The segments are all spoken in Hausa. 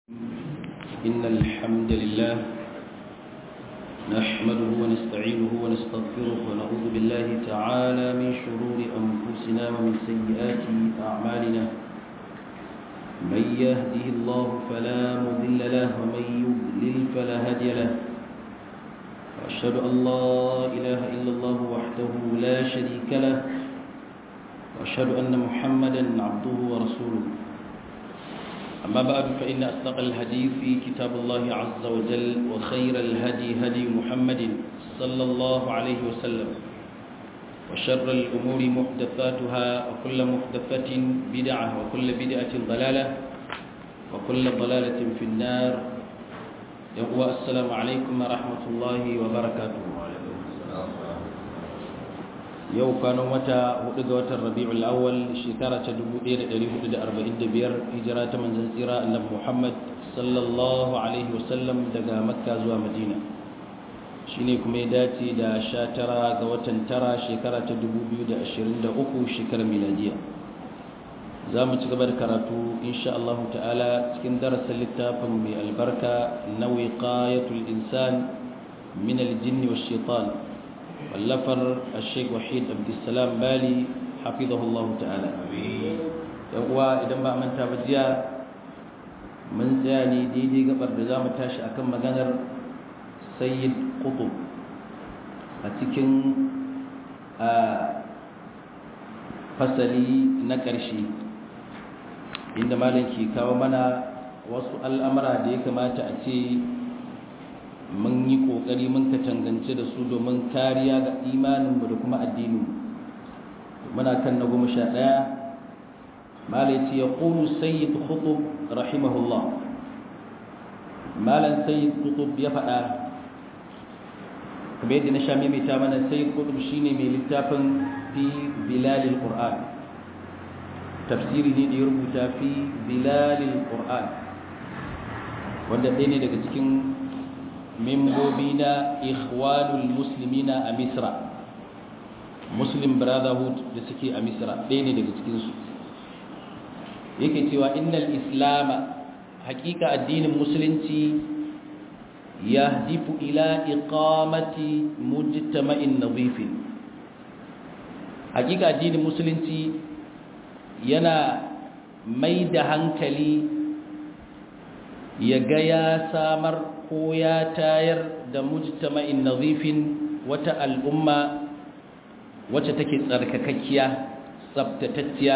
إن الحمد لله نحمده ونستعينه ونستغفره ونعوذ بالله تعالى من شرور أنفسنا ومن سيئات أعمالنا من يهده الله فلا مضل له ومن يضلل فلا هادي له وأشهد أن لا إله إلا الله وحده لا شريك له وأشهد أن محمدا عبده ورسوله أما بعد فإن أصدق الحديث في كتاب الله عز وجل وخير الهدي هدي محمد صلى الله عليه وسلم وشر الأمور محدثاتها وكل محدثة بدعة وكل بدعة ضلالة وكل ضلالة في النار يقوى السلام عليكم ورحمة الله وبركاته yau kwanan wata hudu ga watan rabi'ul awwal shekara ta 1445 hijira ta manzon tsira annabi Muhammad sallallahu alaihi wasallam daga makka zuwa madina shine kuma ya dace da 19 ga watan tara shekara ta 2023 shekarar miladiya za mu ci gaba da karatu insha Allah ta'ala cikin darasin littafin mai albarka na wiqayatul insan min al-jinni wash-shaytan wallafar sheik wahid abdulsalam bali hafizahullahu ta'ala yan uwa idan ba manta ba jiya mun tsaya ne daidai gabar da za mu tashi akan maganar sayyid qutub a cikin fasali na ƙarshe inda malam ke kawo mana wasu al'amura da ya kamata a ce mun yi kokari mun ka tangance da su domin kariya ga imaninmu da kuma addinin muna kan na goma sha ɗaya malaci ya ƙunu sayyid khutub rahimahullah malan sayyid khutub ya faɗa kuma yadda na sha maimaita mana sayyid khutub shine mai littafin fi bilalil qur'an tafsiri ne da ya rubuta fi bilalil qur'an wanda ɗaya ne daga cikin membobi na ikhwanul muslimina a misra muslim brotherhood da suke a misra ɗaya ne daga cikinsu yake cewa innal islama hakika addinin musulunci ya difu ila iqamati mujtama'in nadhifin hakika addinin musulunci yana mai da hankali ya ga ya samar ko ya tayar da mujtama'in nazifin wata al'umma wacce take tsarkakakkiya tsabtatacciya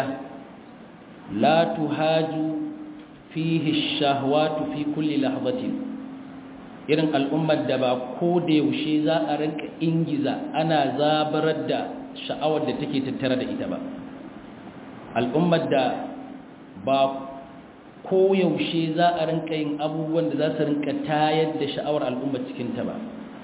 la tuhaju fihi shahwatu fi kulli lahzatin irin al'ummar da ba ko da yaushe za a rinka ingiza ana zabarar da sha'awar da take tattare da ita ba al'ummar da ba koyaushe za a rinka yin abubuwan da za su rinka tayar da sha'awar al'umma cikinta ba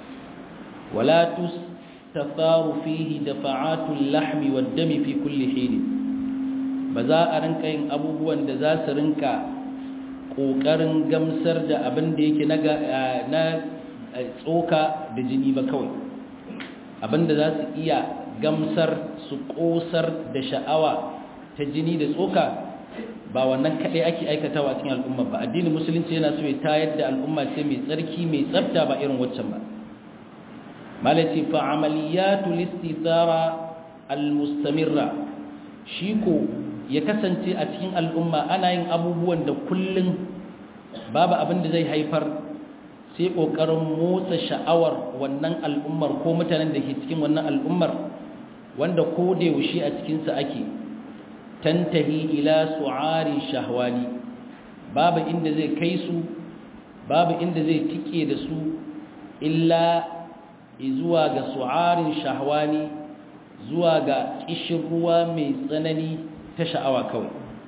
wala tustatharu fihi dafa'atul lahmi wad dami fi kulli hin ba za a rinka yin abubuwan da za su rinka kokarin gamsar da abin da yake na tsoka da jini ba kawai abin da za su iya gamsar su kosar da sha'awa ta jini da tsoka ba wannan kaɗai ake aikatawa a cikin al'umma ba addinin musulunci yana so ya tayar da al'umma ce mai tsarki mai tsafta ba irin waccan ba malaci fa amaliyatu listithara almustamirra shi ko ya kasance a cikin al'umma ana yin abubuwan da kullun babu abin da zai haifar sai kokarin motsa sha'awar wannan al'ummar ko mutanen da ke cikin wannan al'ummar wanda ko da yaushe a cikin sa ake tantahi ila su'ari shahwani babu inda zai kai su babu inda zai tike da su illa zuwa ga su'arin shahwani zuwa ga kishin ruwa mai tsanani ta sha'awa kawai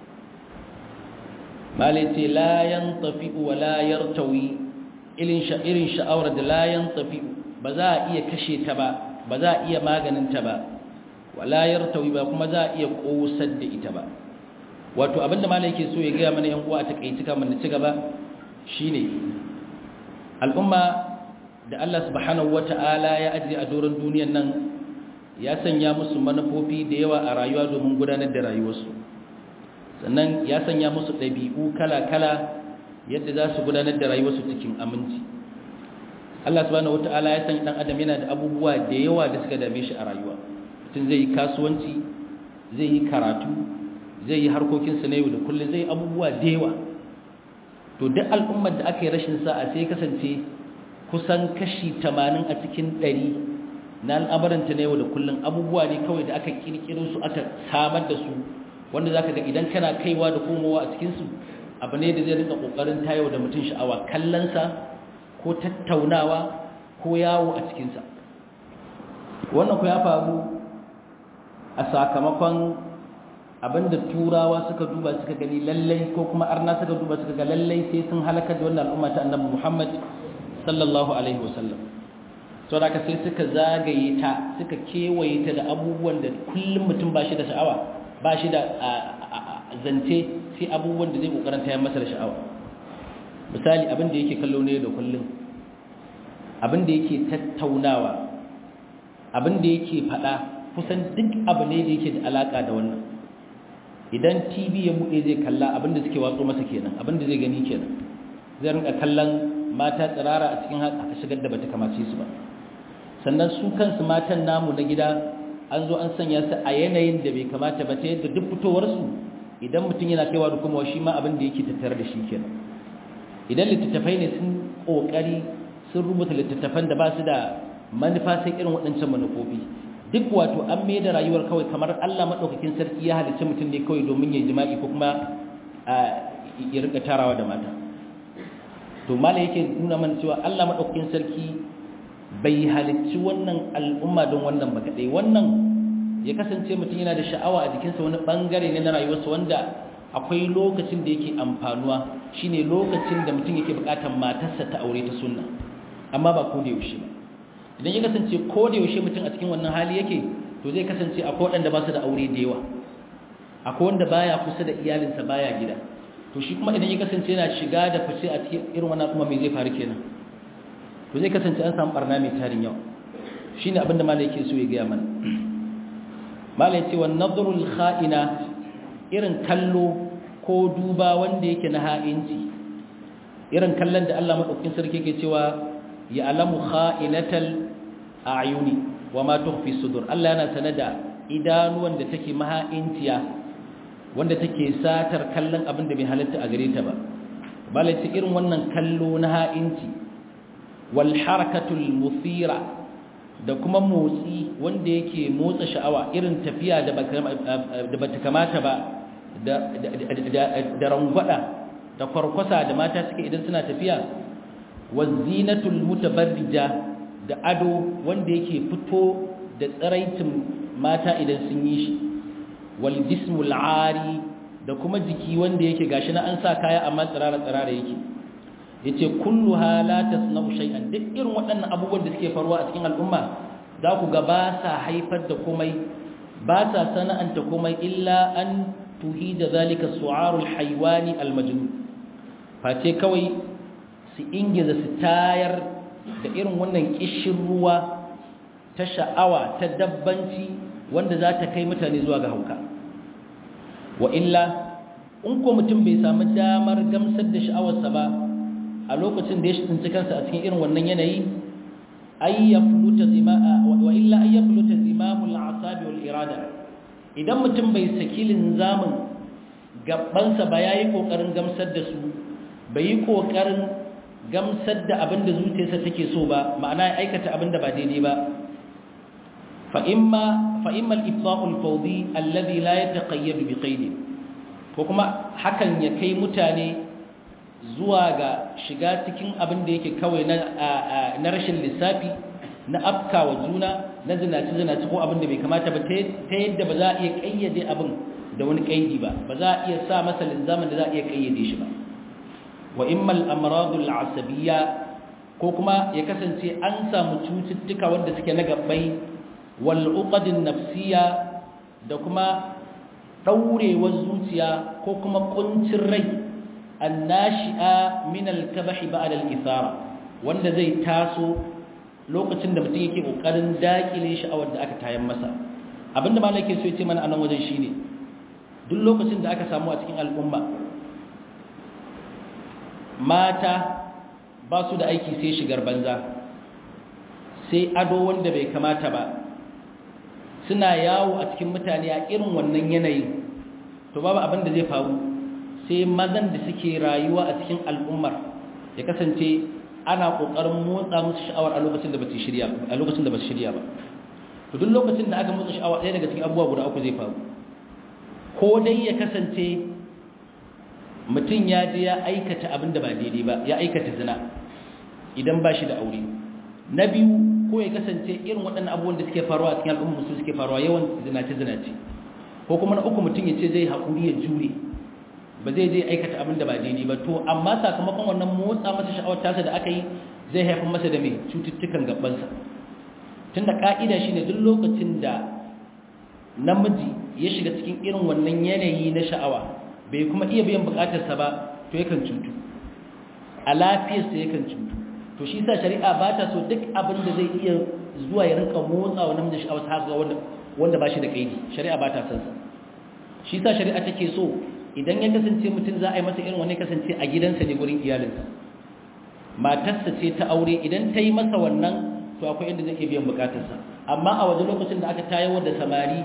malaiti la yantafi wa la yartawi irin sha'irin sha'awar da la yantafi ba za a iya kashe ta ba ba za a iya maganin ta ba wala yartawi ba kuma za a iya kosar da ita ba wato abinda malai yake so ya gaya mana yan uwa a takeici kamar na ci gaba shine al'umma da Allah subhanahu wata'ala ya ajiye a doron duniyar nan ya sanya musu manufofi da yawa a rayuwa domin gudanar da rayuwarsu sannan ya sanya musu ɗabi'u kala-kala yadda za su gudanar da rayuwarsu cikin aminci Allah subhanahu wataala ya san dan adam yana da abubuwa da yawa da suka dame shi a rayuwa mutum zai yi kasuwanci zai yi karatu zai yi harkokinsa na yau da kullum zai yi abubuwa da yawa to duk al'ummar da aka yi rashin sa'a sai kasance kusan kashi 80 a cikin 100 na al'amaranta na yau da kullum abubuwa ne kawai da aka kirkiro su aka samar da su wanda zaka ga idan kana kaiwa da komowa a cikin su abu ne da zai rinka kokarin tayo da mutum sha'awa kallonsa ko tattaunawa ko yawo a cikinsa wannan ku ya faru a sakamakon abinda turawa suka duba suka gani lallai ko kuma arna suka duba suka ga lallai sai sun halakar da wannan al'umma ta annabi Muhammad sallallahu alaihi wasallam to da sai suka zagaye ta suka kewaye ta da abubuwan da kullum mutum ba shi da sha'awa ba shi da zance sai abubuwan da zai kokarin tayar masa da sha'awa misali abin da yake kallo ne da kullum abin da yake tattaunawa abin da yake faɗa kusan duk abu ne da yake da alaka da wannan idan tv ya buɗe zai kalla abin da suke watso masa kenan abin da zai gani kenan zai rinka kallon mata tsirara a cikin haka shigar da bata kamace su ba sannan su kansu matan namu na gida an zo an sanya su a yanayin da bai kamata ba ta yadda duk fitowarsu idan mutum yana kaiwa da kuma shi ma abin da yake tattare da shi kenan idan littattafai ne sun kokari sun rubuta littattafan da ba su da manufa sai irin waɗancan manufofi duk wato an mai da rayuwar kawai kamar Allah maɗaukakin sarki ya halicci mutum ne kawai domin ya jima'i ko kuma ya rika tarawa da mata to mala yake nuna mana cewa Allah maɗaukakin sarki bai halicci wannan al'umma don wannan ba kaɗai wannan ya kasance mutum yana da sha'awa a jikinsa wani ɓangare ne na rayuwarsa wanda akwai lokacin da yake amfanuwa shine lokacin da mutum yake buƙatar matarsa ta aure ta sunna amma ba ko da yaushe ba idan ya kasance ko da yaushe mutum a cikin wannan hali yake to zai kasance akwai waɗanda ba su da aure da yawa akwai wanda baya kusa da iyalinsa baya gida to shi kuma idan ya kasance yana shiga da fice a cikin irin wannan kuma me zai faru kenan to zai kasance an samu barna mai tarin yawa shine abin da malai yake so ya gaya mana malai ce wa nadrul kha'ina irin kallo ko duba wanda yake na ha'inci irin kallon da Allah madaukakin sarki yake cewa ya alamu kha'inatal a'yuni wa ma tukhfi sudur Allah yana sanada idanuwan da take maha'inciya wanda take satar kallon abin da bai halatta a gare ta ba malai ce irin wannan kallo na ha'inci wal harakatul muthira da kuma motsi wanda yake motsa sha'awa irin tafiya da bata kamata ba da rangwada da kwarkwasa da mata suke idan suna tafiya wazinatul mutabarrija da ado wanda yake fito da tsaraitin mata idan sun yi shi wal jismul ari da kuma jiki wanda yake gashi na an sa kaya amma tsirara tsirara yake yace kulluha la tasna'u shay'an duk irin waɗannan abubuwan da suke faruwa a cikin al'umma za ku ga ba sa haifar da komai ba sa sana'anta komai illa an tuhida zalika su'arul haywani almajnun face kawai su ingiza su tayar da irin wannan kishin ruwa ta sha'awa ta dabbanci wanda za ta kai mutane zuwa ga hauka wa illa in ko mutum bai samu damar gamsar da sha'awarsa ba a lokacin da ya tsinci kansa a cikin irin wannan yanayi ayyafluta zimaa wa illa ayyafluta zimamul asabi wal irada idan mutum bai saki linzamin gabansa ba yayi kokarin gamsar da su bai yi kokarin gamsar da abin da zuciyarsa take so ba ma'ana ya aikata abin da ba daidai ba fa imma fa imma al-ifda'u al-fawdi alladhi la yataqayyad bi qayd ko kuma hakan ya kai mutane zuwa ga shiga cikin abin da yake kawai na na rashin lissafi na afka wa juna na zinaci zinaci ko abin da bai kamata ba ta yadda ba za a iya kayyade abin da wani kaidi ba ba za a iya sa masa linzamin da za a iya kayyade shi ba wa immal amradul asabiyya ko kuma ya kasance an samu cututtuka wanda suke na gabbai wal uqadin nafsiya da kuma daurewar zuciya ko kuma kuncin rai annashi'a min al-kabah ba'da al-ithara wanda zai taso lokacin da mutum yake kokarin dakile sha'awar da aka tayan masa abinda malaka so ya ce mana anan wajen shine duk lokacin da aka samu a cikin al'umma mata ba su da aiki sai shigar banza sai ado wanda bai kamata ba suna yawo a cikin mutane a irin wannan yanayin to babu abin da zai faru sai mazan da suke rayuwa a cikin al'ummar ya kasance ana kokarin motsa musu sha'awar a lokacin da ba su shirya a lokacin da ba su shirya ba to duk lokacin da aka motsa sha'awa ɗaya daga cikin abubuwa guda uku zai faru ko dai ya kasance mutum ya je ya aikata abin da ba daidai ba ya aikata zina idan ba shi da aure na biyu ko ya kasance irin waɗannan abubuwan da suke faruwa a cikin al'umma su suke faruwa yawan zinace zinace ko kuma na uku mutum ya ce zai haƙuri ya jure ba zai je aikata abin da ba daidai ba to amma sakamakon wannan motsa masa sha'awar tasa da aka yi zai haifar masa da mai cututtukan gabansa tun da ƙa'ida shi ne duk lokacin da namiji ya shiga cikin irin wannan yanayi na sha'awa bai kuma iya biyan buƙatarsa ba to yakan cutu a lafiyarsa yakan cutu to shi sa shari'a ba ta so duk abin da zai iya zuwa ya rinka motsa wa namiji sha'awar ta ga wanda ba shi da kaidi shari'a ba ta son sa shi sa shari'a take so idan ya kasance mutum za a yi masa irin wani kasance a gidansa ne gurin iyalinsa matarsa ce ta aure idan ta yi masa wannan to akwai inda zai biyan bukatarsa amma a waje lokacin da aka tayar da samari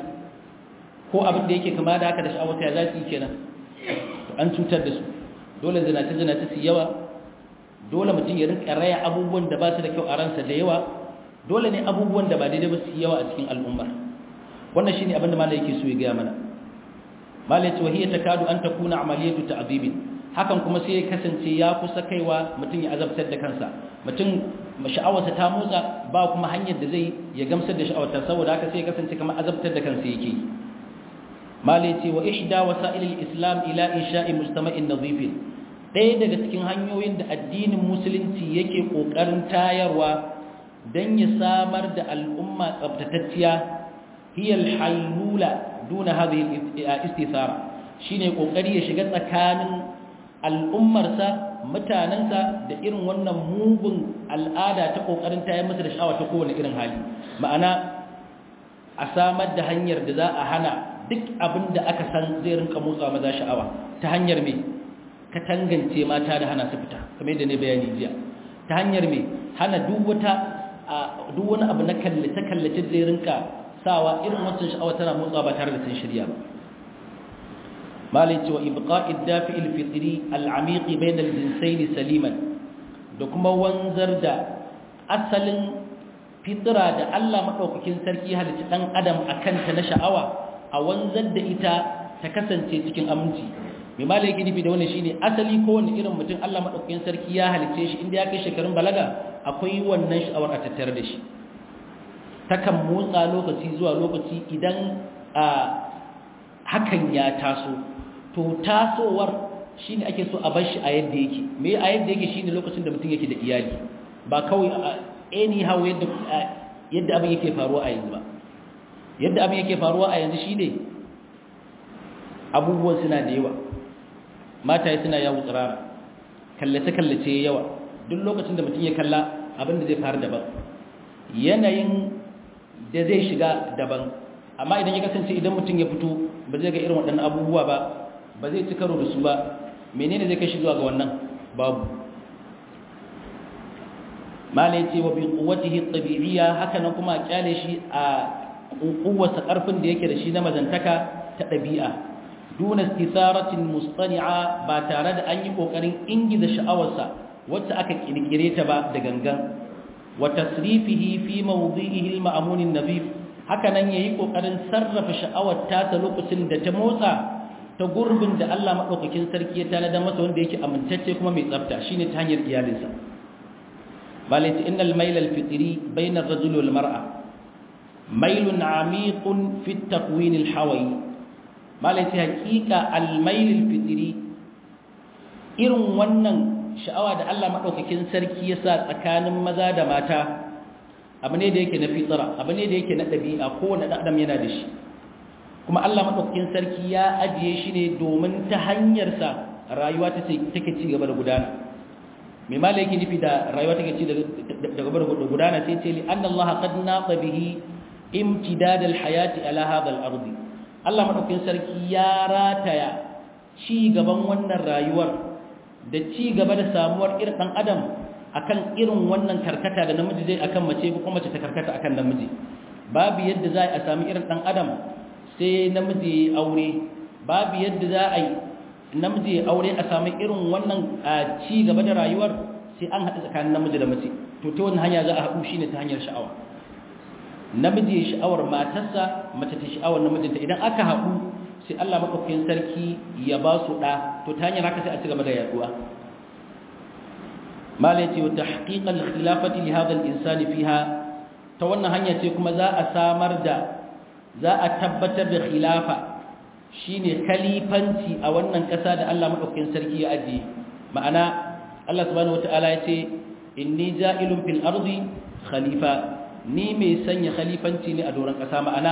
ko abin da yake kama da haka da sha'awar ya za su yi kenan an cutar da su dole zinace zinace su yawa dole mutum ya rinka raya abubuwan da ba su da kyau a ransa da yawa dole ne abubuwan da ba daidai ba su yawa a cikin al'ummar wannan shine abin da malai yake so ya gaya mana malai ce wahiyya takadu an takuna amaliyatu ta'dibin hakan kuma sai ya kasance ya kusa kaiwa mutum ya azabtar da kansa mutum sha'awarsa ta motsa ba kuma hanyar da zai ya gamsar da sha'awarta saboda haka sai ya kasance kamar azabtar da kansa yake malai ce wa ihda wasailil islam ila insha'i mustama'in nadhifin ɗaya daga cikin hanyoyin da addinin musulunci yake kokarin tayarwa dan ya samar da al'umma tsaftatacciya hiya al-halula duna hadhihi istithara shine kokari ya shiga tsakanin al'ummarsa mutanensa da irin wannan mugun al'ada ta kokarin tayar masa da sha'awa ta kowane irin hali ma'ana a samar da hanyar da za a hana duk abin da aka san zai rinka motsa maza sha'awa ta hanyar me ka tangance mata da hana su fita kamar yadda ne bayani jiya ta hanyar me hana duk wata duk wani abu na kallace kallace zai rinka sawa irin wancan sha'awa tana motsa ba tare da sun shirya ba malai cewa ibqa'id dafi'il fitri al'amiqi bayna al-jinsayn saliman da kuma wanzar da asalin fitra da Allah madaukakin sarki halitta dan adam akan ta na sha'awa a wanzar da ita ta kasance cikin aminci mai malai yake nufi da wannan shine asali kowanne irin mutum Allah madaukakin sarki ya halice shi inda ya kai shekarun balaga akwai wannan sha'awar a tattare da shi takan motsa lokaci zuwa lokaci idan a hakan ya taso to tasowar shine ake so a bar shi a yadda yake me a yadda yake shine lokacin da mutum yake da iyali ba kawai anyhow yadda yadda abin yake faruwa a yanzu ba yadda abin yake faruwa a yanzu shine abubuwan suna da yawa mataye suna yawo tsirara kallace kallace yawa duk lokacin da mutum ya kalla abin da zai faru daban yanayin da zai shiga daban amma idan ya kasance idan mutum ya fito ba zai ga irin waɗannan abubuwa ba ba zai ci karo da su ba menene zai kai shi zuwa ga wannan babu malai ce wa bi quwwatihi tabi'iyya haka nan kuma a kyale shi a kuwarsa karfin da yake da shi na mazantaka ta ɗabi'a duna istisaratin mustani'a ba tare da an yi kokarin ingiza sha'awarsa wacce aka kirkire ta ba da gangan wa tasrifihi fi mawdi'ihi al-ma'mun an-nabif haka nan yayi kokarin sarrafa sha'awar ta lokacin da ta motsa ta gurbin da Allah madaukakin sarki ya tanada masa wanda yake amintacce kuma mai tsafta shine ta hanyar iyalinsa balati innal mayl al-fitri bayna ar-rajul wal mar'a maylun 'amiqun fi at-takwin al-hawi balati haqiqa al-mayl al-fitri irin wannan sha'awa da Allah madaukakin sarki ya sa tsakanin maza da mata abu ne da yake na fitsara abu ne da yake na ɗabi'a kowane ɗan adam yana da shi kuma Allah maɗaukakin sarki ya ajiye shi ne domin ta hanyarsa rayuwa ta take ci gaba da gudana mai mala yake nufi da rayuwa take ci da gaba da gudana sai ce li anna Allah qad naqa bihi imtidad alhayati ala hadha al-ard Allah maɗaukakin sarki ya rataya ci gaban wannan rayuwar da ci gaba da samuwar irin dan adam akan irin wannan karkata da namiji zai akan mace ko kuma mace ta karkata akan namiji babu yadda za a sami irin dan adam sai namiji ya aure babu yadda za a yi namiji ya aure a sami irin wannan ci gaba da rayuwar sai an haɗu tsakanin namiji da mace to ta wannan hanya za a haɗu shine ta hanyar sha'awa namiji ya sha'awar matarsa mace ta sha'awar namijinta idan aka haɗu sai Allah maɗaukakin sarki ya ba su ɗa to ta hanyar haka sai a ci gaba da yaduwa mala yace wa tahqiqal khilafati li hadha al-insani fiha ta wannan hanya ce kuma za a samar da za a tabbatar da khilafa shine khalifanci a wannan ƙasa da Allah maɗaukakin sarki ya ajiye ma'ana Allah subhanahu wataala yace inni ja'ilun fil ardi khalifa ni mai sanya khalifanci ne a doron ƙasa ma'ana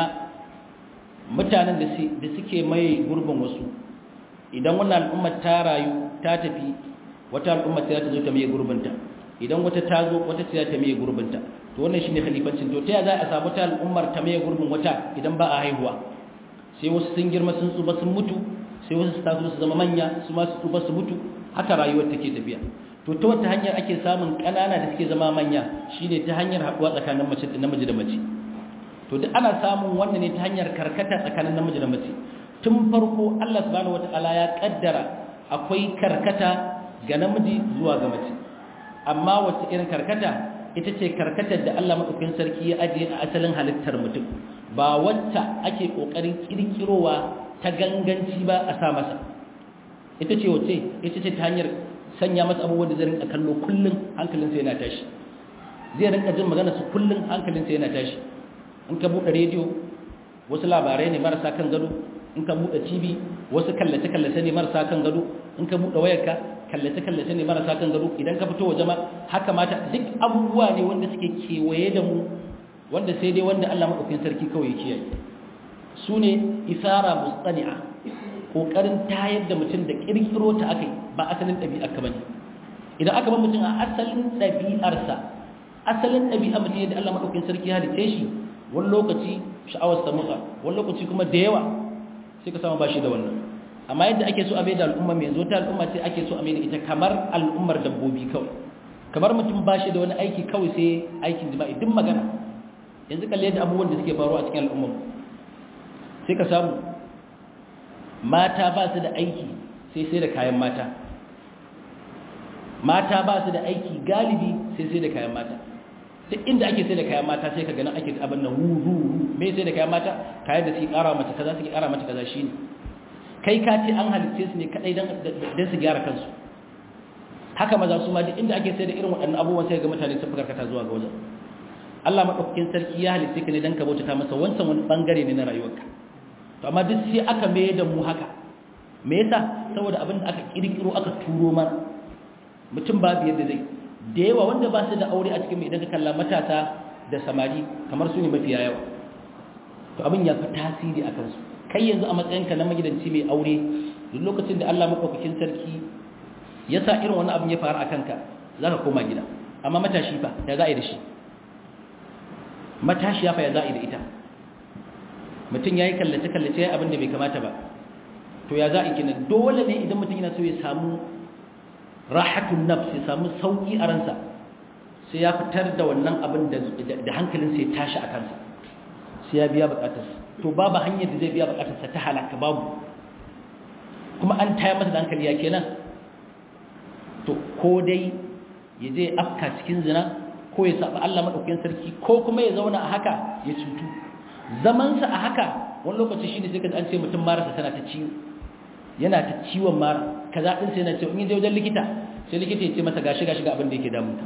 mutanen da suke mai gurbin wasu idan wannan al'ummar ta rayu ta tafi wata al'ummar ta zo ta mai gurbinta idan wata ta zo wata ta ta mai gurbinta to wannan shine khalifancin to ta za a samu ta al'ummar ta mai gurbin wata idan ba a haihuwa sai wasu sun girma sun tsuba sun mutu sai wasu su taso su zama manya su ma su tsuba su mutu haka rayuwar take tafiya to ta wata hanyar ake samun ƙanana da suke zama manya shine ta hanyar haɗuwa tsakanin mace da namiji da mace to duk ana samun wannan ne ta hanyar karkata tsakanin namiji da mace tun farko Allah subhanahu wataala ya kaddara akwai karkata ga namiji zuwa ga mace amma wacce irin karkata ita ce karkatar da Allah madaukakin sarki ya ajiye a asalin halittar mutum ba wacce ake kokarin kirkirowa ta ganganci ba a sa masa ita ce wacce ita ce ta hanyar sanya masa abubuwan da zai rinka kallo kullum hankalinsa yana tashi zai rinka jin magana su kullum hankalinsa yana tashi in ka buɗe rediyo wasu labarai ne marasa kan gado in ka buɗe tv wasu kallace-kallace ne marasa kan gado in ka buɗe wayarka kallace-kallace ne marasa kan gado idan ka fito waje ma haka mata duk abubuwa ne wanda suke kewaye da mu wanda sai dai wanda Allah maɗaukin sarki kawai ya kiyaye su ne isara mustani'a ƙoƙarin tayar da mutum da ƙirƙiro ta akai ba asalin ɗabi'ar ka bane idan aka bar mutum a asalin ɗabi'arsa asalin ɗabi'ar mutum yadda Allah maɗaukin sarki ya halitta shi wani lokaci sha'awar sa motsa wani lokaci kuma da yawa sai ka samu bashi da wannan amma yadda ake so a mai da al'umma mai zo ta al'umma sai ake so a mai da ita kamar al'ummar dabbobi kawai kamar mutum bashi da wani aiki kawai sai aikin jima'i duk magana yanzu kalle yadda abubuwan da suke faruwa a cikin al'ummar sai ka samu mata ba su da aiki sai sai da kayan mata mata ba su da aiki galibi sai sai da kayan mata duk inda ake sai da kayan mata sai ka ganin ake abin nan wuru me sai da kayan mata kayan da suke kara mata kaza suke kara mata kaza shine kai ka ce an halitte su ne kadai dan dan su gyara kansu haka maza su ma duk inda ake sai da irin waɗannan abubuwan sai ga mutane sun karkata zuwa ga wajen Allah madaukakin sarki ya halitte ka ne dan ka bauta masa wancan wani bangare ne na rayuwarka to amma duk sai aka mai da mu haka me yasa saboda abin da aka kirkiro aka turo mana mutum babu yadda zai da yawa wanda ba su da aure a cikin mai idan ka kalla matasa da samari kamar su ne mafiya yawa to abin ya fi tasiri a kansu kai yanzu a matsayinka na magidanci mai aure duk lokacin da Allah maɗaukakin sarki ya sa irin wani abin ya faru a kanka za ka koma gida amma matashi fa ya za a yi da shi matashi ya fa ya za a yi da ita mutum ya yi kallace-kallace ya abin da bai kamata ba to ya za a yi kina dole ne idan mutum yana so ya samu rahatun nafs ya samu sauki a ransa sai ya fitar da wannan abin da hankalinsa ya tashi a kansa sai ya biya bukatarsa to babu hanyar da zai biya bukatarsa ta halaka babu kuma an taya masa da hankali ya kenan to ko dai ya je afka cikin zina ko ya saba Allah madaukakin sarki ko kuma ya zauna a haka ya cutu zamansa a haka wani lokaci shine sai ka an ce mutum marasa tana ta ciwo yana ta ciwon mara kaza din sai yana ce in je wajen likita sai likita ya ce masa gashi gashi ga abin da yake damunta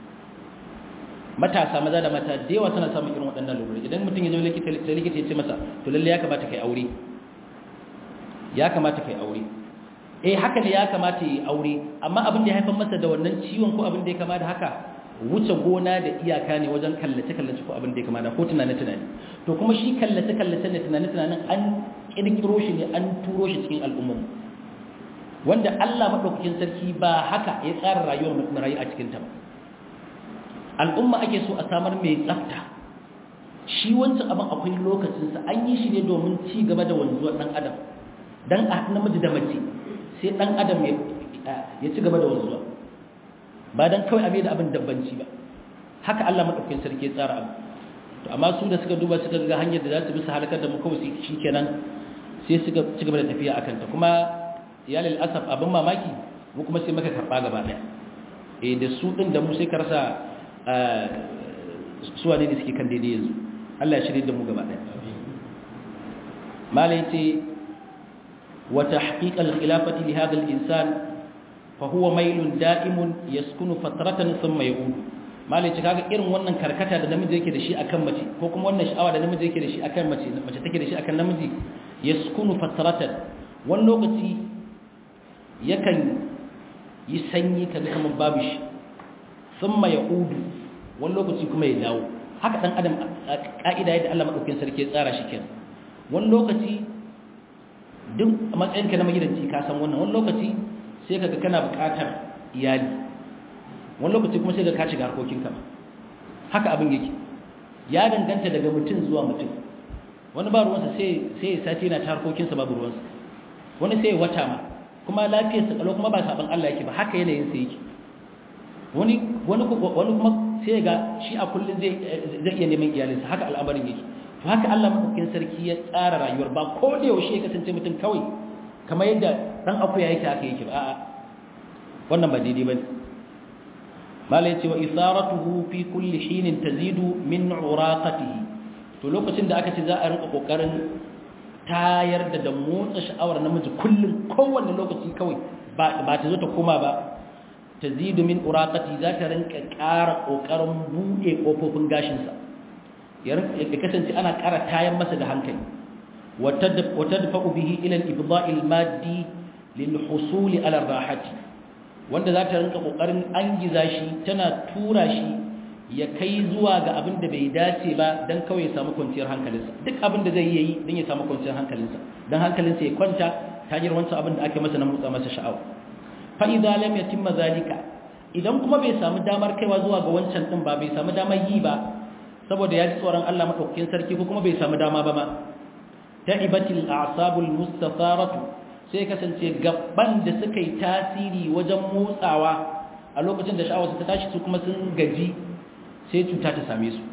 matasa maza da mata da yawa suna samun irin waɗannan lura idan mutum ya zo likita sai likita ya ce masa to lalle ya kamata kai aure ya kamata kai aure eh haka ne ya kamata yi aure amma abin da ya haifar masa da wannan ciwon ko abin da ya kama da haka wuce gona da iyaka ne wajen kallace kallace ko abin da ya kama da ko tunane tunane to kuma shi kallace kallace ne tunane tunanin an kirkiro shi ne an turo shi cikin al'ummar wanda Allah madaukakin sarki ba haka ya tsara rayuwar mutum rayu a cikin ta ba al'umma ake so a samar mai tsafta shi wancan abin akwai lokacin sa an yi shi ne domin ci gaba da wanzuwar dan adam dan a namiji da mace sai dan adam ya ya ci gaba da wanzuwa ba dan kawai abin da abin dabbanci ba haka Allah madaukakin sarki ya tsara abu to amma su da suka duba suka ga hanyar da za su bi su halakar da mu kawai shikenan sai suka ci gaba da tafiya akan ta kuma ya lil asaf abin mamaki mu kuma sai muka karba gaba daya eh da su din da mu sai karsa suwa ne da suke kan daidai yanzu Allah ya shirye da mu gaba daya malai ce wa tahqiq al-khilafati li hadha al-insan fa huwa mailun da'imun yaskunu fatratan thumma yaudu malai ce kaga irin wannan karkata da namiji yake da shi akan mace ko kuma wannan sha'awa da namiji yake da shi akan mace mace take da shi akan namiji yaskunu fatratan wani lokaci yakan yi sanyi kaga kamar babu shi thumma yaudu wani lokaci kuma ya dawo haka dan adam ka'ida yadda Allah madaukakin sarki ya tsara shi kenan wani lokaci duk a matsayinka na magidanci ka san wannan wani lokaci sai kaga kana buƙatar iyali wani lokaci kuma sai ka shiga harkokinka haka abin yake ya danganta daga mutum zuwa mutum wani ba ruwansa sai sai sati yana ta harkokinsa babu ruwansa wani sai wata ma kuma lafiyarsa kalau kuma ba saban Allah yake ba haka yanayin sa yake wani wani wani kuma sai ga shi a kullun zai zai iya neman iyalinsa haka al'amarin yake to haka Allah madaukakin sarki ya tsara rayuwar ba ko da yaushe ya kasance mutum kawai kamar yadda dan akuya yake haka yake ba a'a wannan ba daidai bane malai ce wa isaratuhu fi kulli hinin tazidu min uraqatihi to lokacin da aka ce za a rinka kokarin tayar da da motsa sha'awar namiji kullum kowanne lokaci kawai ba ba ta zo ta koma ba tazidu min uraqati za ta rinka ƙara kokarin buɗe kofofin gashinsa ya kasance ana ƙara tayan masa da hankali wata dafa'u bihi ila al-ibda'i al-maddi lil husuli ala rahati wanda za ta rinka kokarin angiza shi tana tura shi ya kai zuwa ga abin da bai dace ba dan kawai ya samu kwanciyar hankalinsa duk abin da zai yi dan ya samu kwanciyar hankalinsa dan hankalinsa ya kwanta ta hanyar wancan abin da ake masa na motsa masa sha'awa fa idza lam yatimma zalika idan kuma bai samu damar kaiwa zuwa ga wancan din ba bai samu damar yi ba saboda ya ji tsoron Allah madaukakin sarki ko kuma bai samu dama ba ma ta'ibatil a'sabul mustafaratu sai kasance gaban da suka yi tasiri wajen motsawa a lokacin da sha'awarsa ta tashi su kuma sun gaji sai cuta ta same su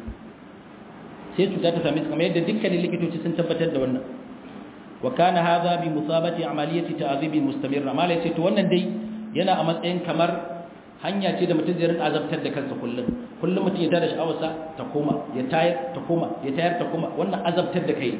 sai cuta ta same su kamar yadda dukkanin likitoci sun tabbatar da wannan wa kana hadha bi musabati amaliyati ta'zibi mustamirra mala yace to wannan dai yana a matsayin kamar hanya ce da mutum zai rinka azabtar da kansa kullum kullum mutum ya tada sha'awarsa ta koma ya tayar ta koma ya tayar ta koma wannan azabtar da kai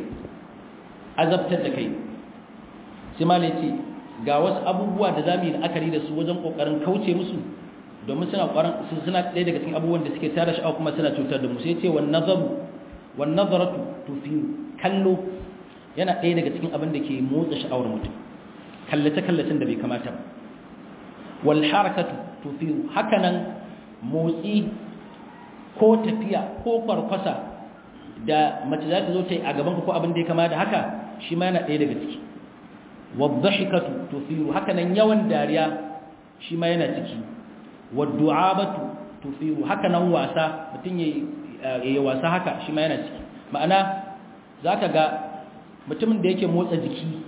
azabtar da kai sai malai ce ga wasu abubuwa da zamu yi la'akari da su wajen kokarin kauce musu domin suna ƙwarar suna ɗaya daga cikin abubuwan da suke tara sha'awa kuma suna cutar da mu sai ce wan nazaru wan nazaratu tufiru kallo yana ɗaya daga cikin abin da ke motsa sha'awar mutum kallace kallacen da bai kamata ba wal harakatu tufiru hakanan motsi ko tafiya ko kwarkwasa da mace za ta zo ta yi a gaban ko abin da ya kama da haka shi ma yana ɗaya daga ciki wadhahikatu tufiru hakanan yawan dariya shi ma yana ciki waddu'abatu tufiru hakanan wasa mutun yayi wasa haka shi ma yana ciki ma'ana zaka ga mutumin da yake motsa jiki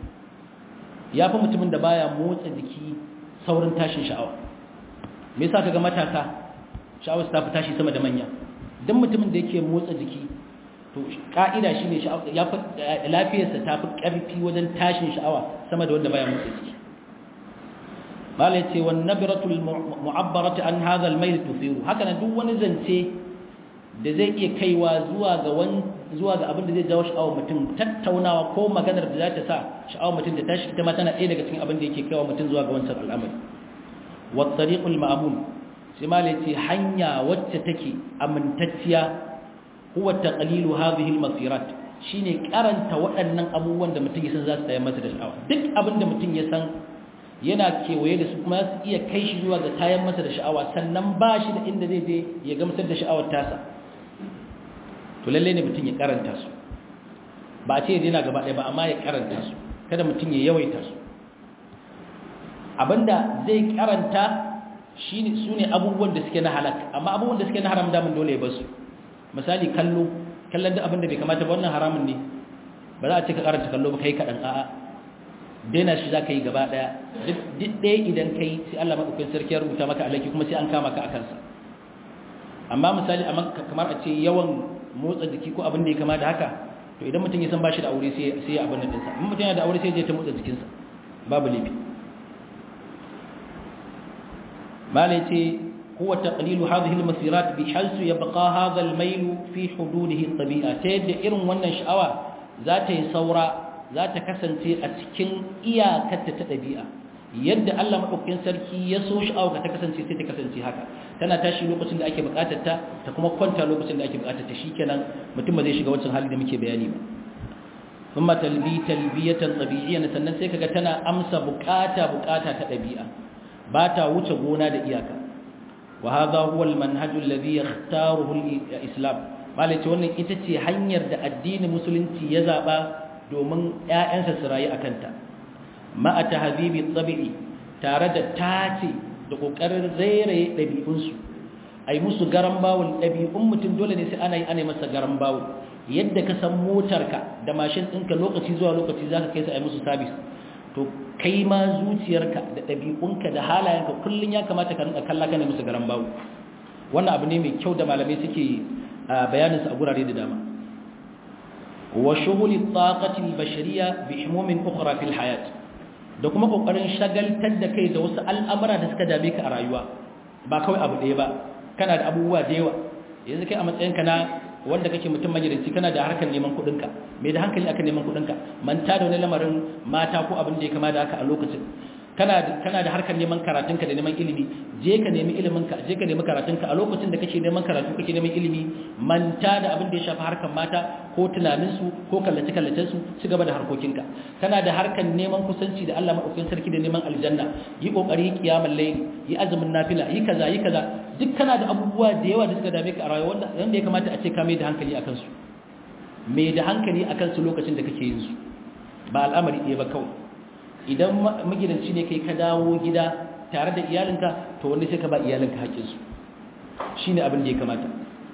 yafi mutumin da baya motsa jiki saurin tashin sha'awa me yasa kaga matasa sha'awar ta fi tashi sama da manya dan mutumin da yake motsa jiki to ka'ida shine ya fi lafiyarsa ta fi ƙarfi wajen tashin sha'awa sama da wanda baya motsa jiki malai ce wan nabratul mu'abbaratu an hadha al-mayl tufiru haka nan duk wani zance da zai iya kaiwa zuwa ga wani zuwa ga abin da zai jawo sha'awar mutum tattaunawa ko maganar da za ta sa sha'awar mutum da tashi ita ma tana ɗaya daga cikin abin da yake kaiwa mutum zuwa ga wancan al'amari wa tariqul ma'mun sai malai ce hanya wacce take amintacciya huwa taqlilu hadhihi al-masirat shine karanta waɗannan abubuwan da mutum ya san za su tsaya masa da sha'awa duk abin da mutum ya san yana kewaye da su kuma su iya kai shi zuwa ga tayan masa da sha'awa sannan ba shi da inda zai je ya gamsar da sha'awar tasa to lalle ne mutum ya karanta su ba a ce ya dina gaba ɗaya ba amma ya karanta su kada mutum ya yawaita su abinda zai karanta shine su ne abubuwan da suke na halak amma abubuwan da suke na haram damun dole ya basu misali kallo kallon duk abin da bai kamata ba wannan haramun ne ba za a ce ka karanta kallo ba kai kaɗan a'a daina shi za ka yi gaba ɗaya duk ɗaya idan ka yi sai Allah maɗaukin sarki ya rubuta maka alaki kuma sai an kama ka a kansa amma misali kamar a ce yawan motsa jiki ko abin da ya kama da haka to idan mutum ya san ba shi da aure sai ya abin da ɗinsa in mutum yana da aure sai ya ta motsa jikinsa babu laifi malai ce هو تقليل هذه المسيرات بحيث يبقى هذا الميل في حدوده الطبيعة تيد إرن wannan sha'awa za ta yi saura za ta kasance a cikin iyakar ta ɗabi'a yadda Allah madaukakin sarki ya so sha'awa ta kasance sai ta kasance haka tana tashi lokacin da ake buƙatar ta ta kuma kwanta lokacin da ake buƙatar ta shikenan mutum ba zai shiga wancan hali da muke bayani ba kuma talbi talbiyatan tabi'iyyan sannan sai kaga tana amsa buƙata buƙata ta ɗabi'a ba ta wuce gona da iyaka وهذا هو المنهج الذي يختاره الإسلام malai ce wannan ita ce hanyar da addinin musulunci ya zaɓa domin ‘ya'yansa su rayu a kanta ma'a ta habibi tsabi'i tare da tace da ƙoƙarin rairaye ɗabi'unsu a yi musu garan bawul ɗabi'un mutum dole ne sai ana yi ana masa garan bawul yadda ka san motarka da mashin ɗinka lokaci zuwa lokaci za ka kai su a yi musu sabis to kai ma zuciyarka da ɗabi'unka da halayenka kullum ya kamata ka rinka kalla kana musu garan bawu wannan abu ne mai kyau da malamai suke bayaninsa a gurare da dama wa shughuli taqati al-bashariyya bi humumin ukhra fil hayat da kuma kokarin shagaltar da kai da wasu al'amura da suka dame ka a rayuwa ba kawai abu ɗaya ba kana da abubuwa da yawa yanzu kai a matsayinka na wanda kake mutum magidanci kana da harkar neman kuɗinka mai da hankali akan neman kuɗinka manta da wani lamarin mata ko abin da ya kama da haka a lokacin kana kana da harkar neman karatunka da neman ilimi je ka nemi iliminka je ka nemi karatunka a lokacin da kake neman karatu kake neman ilimi manta da abin da ya shafi harkar mata ko tunaninsu ko kallace kallacen su ci gaba da harkokinka kana da harkar neman kusanci da Allah madaukakin sarki da neman aljanna yi kokari yi kiyamul layl yi azumin nafila yi kaza yi kaza duk kana da abubuwa da yawa da suka dame ka a rayuwa wanda wanda ya kamata a ce ka mai da hankali akan su mai da hankali akan su lokacin da kake yin su ba al'amari ɗaya ba kawai idan magidanci ne kai ka dawo gida tare da iyalinka to wanda sai ka ba iyalinka haƙƙinsu shi ne abin da ya kamata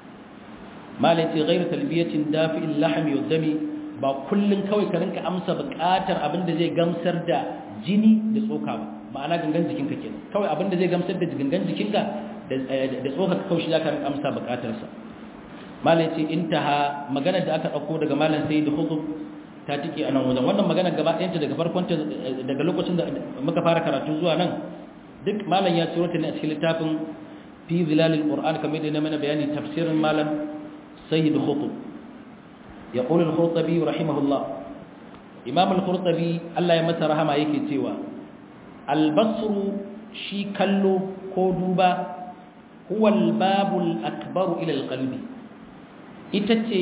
malaiti ghairu talbiyatin dafi'in lahmi wa dami ba kullun kawai ka rinka amsa buƙatar abin da zai gamsar da jini da tsoka ba ma'ana gangan jikinka kenan kawai abin da zai gamsar da gangan jikinka da tsoka kawai shi zaka rinka amsa buƙatarsa malaiti intaha maganar da aka ɗauko daga malam sayyid khutub ta tike a nan wajen wannan magana gaba ɗayanta daga farkon daga lokacin da muka fara karatu zuwa nan duk malam ya ciro ta ne a cikin littafin fi zilalil qur'an kamar da na mana bayani tafsirin malam sayyid khutub ya qulu al-khurtabi rahimahullah imam al-khurtabi Allah ya masa rahama yake cewa al-basru shi kallo ko duba huwa al-babul akbar ila al-qalbi ita ce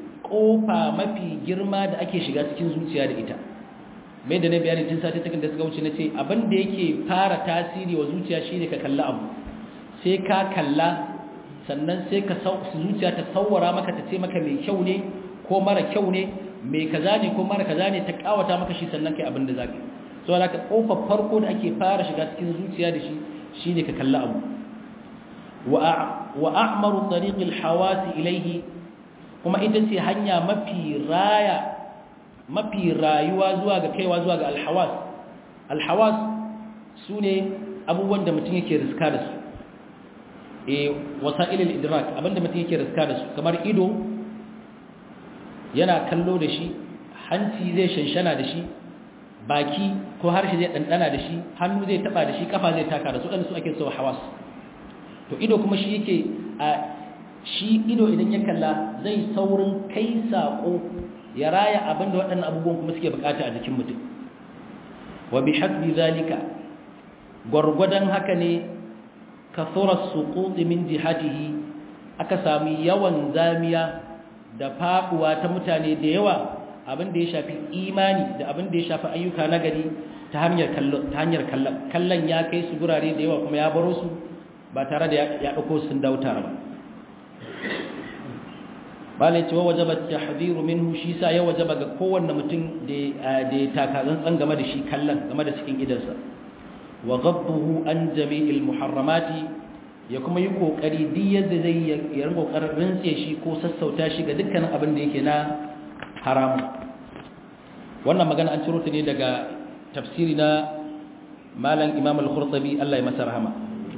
kofa mafi girma da ake shiga cikin zuciya da ita mai da na bayani tun sati takan da suka wuce na ce abin da yake fara tasiri wa zuciya shine ka kalla abu sai ka kalla sannan sai ka zuciya ta sauwara maka ta ce maka mai kyau ne ko mara kyau ne mai kaza ne ko mara kaza ne ta kawata maka shi sannan kai abin da zaka so da ka kofar farko da ake fara shiga cikin zuciya da shi shine ka kalla abu wa a'maru tariqil hawasi ilayhi kuma ita ce hanya mafi raya mafi rayuwa zuwa ga kaiwa zuwa ga alhawas alhawas su ne abubuwan da mutum yake riska da su e wasa'ilil idrak abinda mutum yake riska da su kamar ido yana kallo da shi hanci zai shanshana da shi baki ko harshe zai ɗanɗana da shi hannu zai taɓa da shi kafa zai taka da su ɗan su ake sau hawas to ido kuma shi yake a shi ido idan ya kalla zai saurin kai saƙo ya raya abin da waɗannan abubuwan kuma suke bukata a jikin mutum wa bi hasbi zalika gwargwadon haka ne kasura suquti min jihatihi aka sami yawan zamiya da faɗuwa ta mutane da yawa abin da ya shafi imani da abin da ya shafi ayyuka na gari ta hanyar kallon ta hanyar kallon kallon ya kai su gurare da yawa kuma ya baro su ba tare da ya ɗauko sun dawo tare ba malai cewa wajaba tahdhiru minhu shi sa ya wajaba ga kowanne mutum da da taka tsantsan game da shi kallon game da cikin idansa wa ghadduhu an jami'il muharramati ya kuma yi kokari duk yadda zai yi rinka kokarin rintse shi ko sassauta shi ga dukkanin abin da yake na haramu wannan magana an ciro ta ne daga tafsiri na malam imam al-khurtabi Allah ya masa rahama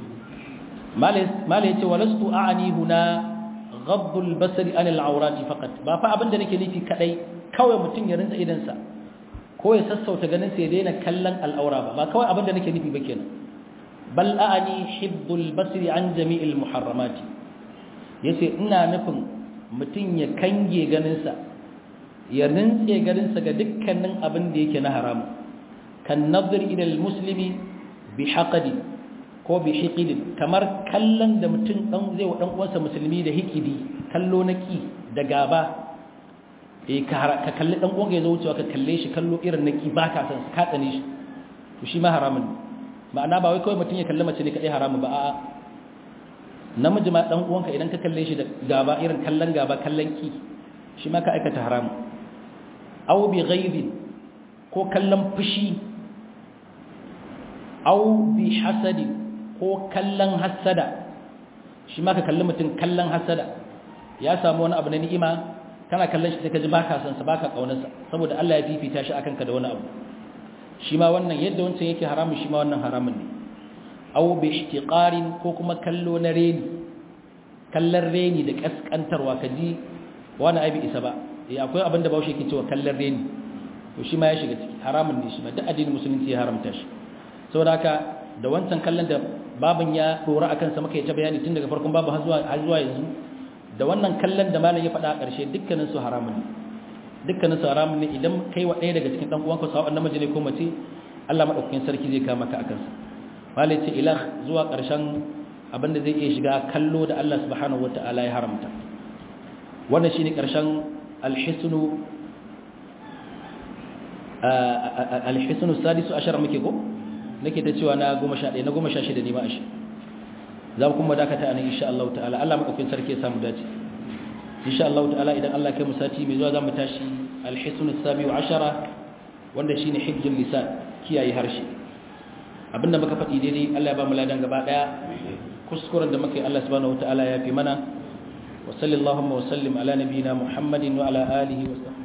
malai yace walastu a'ani huna ghaddul basari anil awrati faqat ba fa abinda nake nufi kadai kawai mutun ya rinsa idan sa ko ya sassauta ganin sa ya daina kallon al'aura ba ba kawai abinda nake nufi ba kenan bal a'ani hibbul basri an jami'il muharramati yace ina nufin mutun ya kange ganin sa ya rintse ganin sa ga dukkanin abin da yake na haramu kan nazar ila muslimi bi haqadi ko bi hiqidin kamar kallon da mutum dan zai wa dan uwansa musulmi da hiqidi kallo na ki da gaba eh ka ka kalli dan uwanka ya zo wucewa ka kalle shi kallo irin na ki baka san ka tsane shi to shi ma haramun ma'ana ba wai kawai mutum ya kalli mace ne kadai haramun ba a'a namiji ma dan uwanka idan ka kalle shi da gaba irin kallon gaba kallon ki shi ma ka aikata haramun aw bi ghaibin ko kallon fushi aw bi hasadin ko kallon hasada shi ma ka kalli mutum kallon hasada ya samu wani abu na ni'ima kana kallon shi sai ka ji baka san sa baka kaunarsa saboda Allah ya fifita shi akan ka da wani abu shi ma wannan yadda wancan yake haramun shi ma wannan haramun ne aw bi ihtiqarin ko kuma kallo na reni kallon reni da kaskantarwa ka ji wani aibi isa ba eh akwai abin da Bahaushe yake cewa kallon reni to shi ma ya shiga ciki haramun ne shi ma duk addinin musulunci ya haramta shi saboda haka da wancan kallon da babin ya dora akan sa muka yi ta bayani tun daga farkon babu har zuwa har zuwa yanzu da wannan kallon da malam ya faɗa a ƙarshe dukkanin su haramun ne dukkanin su haramun ne idan kai wa ɗaya daga cikin dan uwanka sawa namiji ne ko mace Allah madaukakin sarki zai kama ka akan sa malam ce ilah zuwa ƙarshen abinda zai iya shiga kallo da Allah subhanahu wataala ya haramta wannan shine ƙarshen alhisnu alhisnu sadisu ashara muke ko nake ta cewa na goma sha ɗaya na goma sha shida ne ba ashe za mu kuma dakata a nan insha Allah ta'ala Allah maɗaukin sarki ya samu dace insha Allah ta'ala idan Allah kai mu sati mai zuwa za mu tashi alhisun sami wa ashara wanda shine hibzul lisan kiyaye harshe abinda muka faɗi daidai Allah ya ba mu ladan gaba ɗaya kuskuren da muka yi Allah subhanahu wa ta'ala ya fi mana wa sallallahu wa sallim ala nabiyina Muhammadin wa ala alihi wa sahbihi